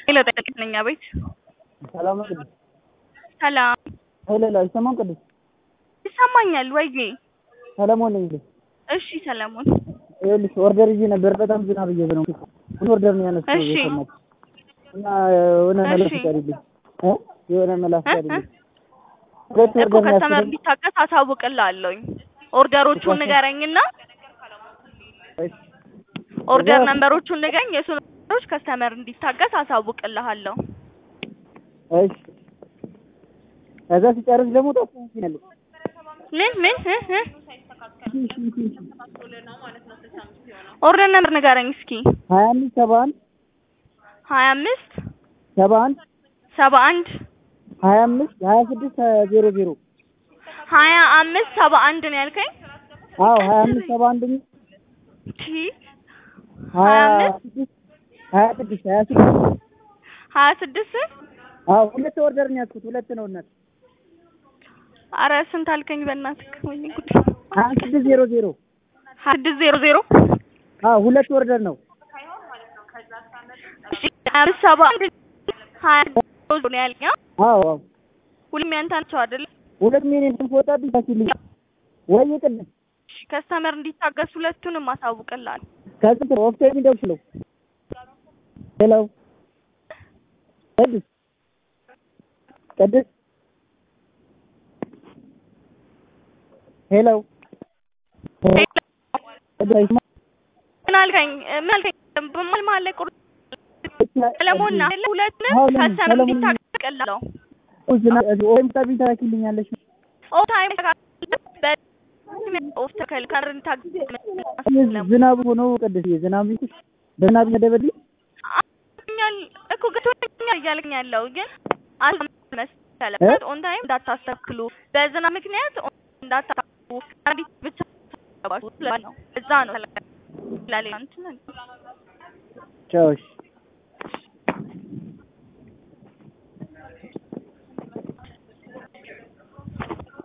ሄሎ ጠቅልኝ ነኝ። አቤት ሰላም ነው ቅዱስ? ሰላም ሄሎ ሄሎ፣ አይሰማም ቅዱስ? ይሰማኛል ወይዬ? ሰለሞን ነኝ። ልጅ እሺ ሰለሞን ይኸውልሽ ኦርደር ይዤ ነበር። በጣም ዝናብ እየዘነበ ነው። ምን ኦርደር ነው ያነሳው? እሺ። የሰማሁት እና የሆነ መላ እሺ። ፍቀድልኝ እ የሆነ መላ እ? እ? ፍቀድልኝ። ሁለት እኮ ኦርደር ነው ከስተመር ያስኩት። እንዲታገስ አሳውቅልሃለሁኝ። ኦርደሮቹን ንገረኝና እሺ። ኦርደር ከዛ- ነምበሮቹን ንገረኝ። የእሱን ኦርደሮች ከስተመር እንዲታገስ አሳውቅልሃለሁ። እሺ። ከዛ ሲጨርስ ደግሞ ታስታውቂኛለሽ። ምን ምን እ? እ? ኦርደር ነምበር ንገረኝ እስኪ። ሀያ አምስት ሰባ አንድ ሀያ አምስት ሰባ አንድ ሰባ አንድ ሀያ አምስት ሀያ ስድስት ዜሮ ዜሮ ሀያ አምስት ሰባ አንድ ነው ያልከኝ? አዎ ሀያ አምስት ሰባ አንድ ቲ ሀያ ሀያ አምስት ስድስት ሀያ ስድስት ሀያ ስድስት ሀያ ስድስት አዎ ሁለት ኦርደር ነው ያዝኩት። ሁለት ነው እናት አረ ስንት አልከኝ? በእናትህ ወይኔ ጉድ። ሀያ ስድስት ዜሮ ዜሮ ሀያ ስድስት ዜሮ ዜሮ አዎ ሁለት ኦርደር ነው። እሺ ሀያ አምስት ሰባ አንድ ሀያ ዜሮ ዜሮ ነው ያልከኝ? አዎ አዎ ሁሉም ያንተ ናቸው አይደል? ሁለት ሚሊዮን ትንፎጣብኝ ታሲልኝ ወይ ቅድም እሺ ከስተመር እንዲታገስ ሁለቱንም አሳውቅልሃለሁ። ከስንት ነው ኦፍቴ የሚደውለው? ሄሎ ቅዱስ ቅዱስ ሄሎ ቅዱስ አይሰማም? ምን አልከኝ? ምን አልከኝ? በመሀል መሀል ላይ ቁርጥ ሰለሞን ነህ አይደለ? ሁለቱንም አዎ፣ ነኝ። ከስተመር ሰለሞን ነኝ። እንዲታገስልሃለሁ። ዝናብ ወይም ታቢኝ ታኪልኛለሽ ኦ ታይም ኦፍ ተከልካር እንታገስ ዝናብ ሆኖ ቅዱስ ዝናብ ይኩሽ በዝናብ ይደበልኝ ኛል እኮ ገብቶኛል እያለኝ ያለው ግን አልመሰለበት ኦን ታይም እንዳታስተክሉ በዝናብ ምክንያት እንዳታስተክሉ አንዲት ብቻ ነው እዛ ነው ላሌ እንትን ቻውሽ